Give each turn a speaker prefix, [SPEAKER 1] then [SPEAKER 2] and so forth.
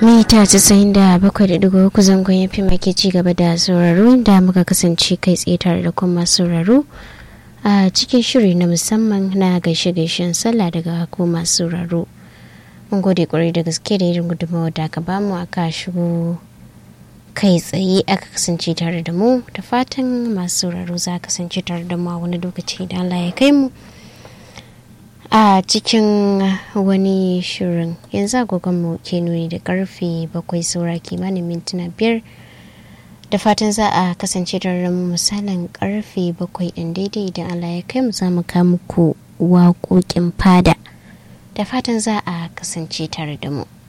[SPEAKER 1] mita casa'in da bakwai da digo uku zangon ya fi make ci gaba da sauraro da muka kasance kai tsaye tare da kuma sauraro a cikin shiri na musamman na gaishe-gaishen sallah daga ko masu sauraro mun gode kwarai da gaske da irin gudunmawa da aka bamu aka shigo kai tsaye aka kasance tare da mu da fatan masu sauraro za kasance tare da mu a wani lokaci da Allah ya kai mu a cikin wani shirin yanzu agogonmu ke nuni da karfe bakwai saura kimanin mintuna biyar da fatan za a kasance tare da mu misalin karfe bakwai ɗin daidai idan Allah ya kai mu za mu muku waƙoƙin fada da fatan za a kasance tare da mu.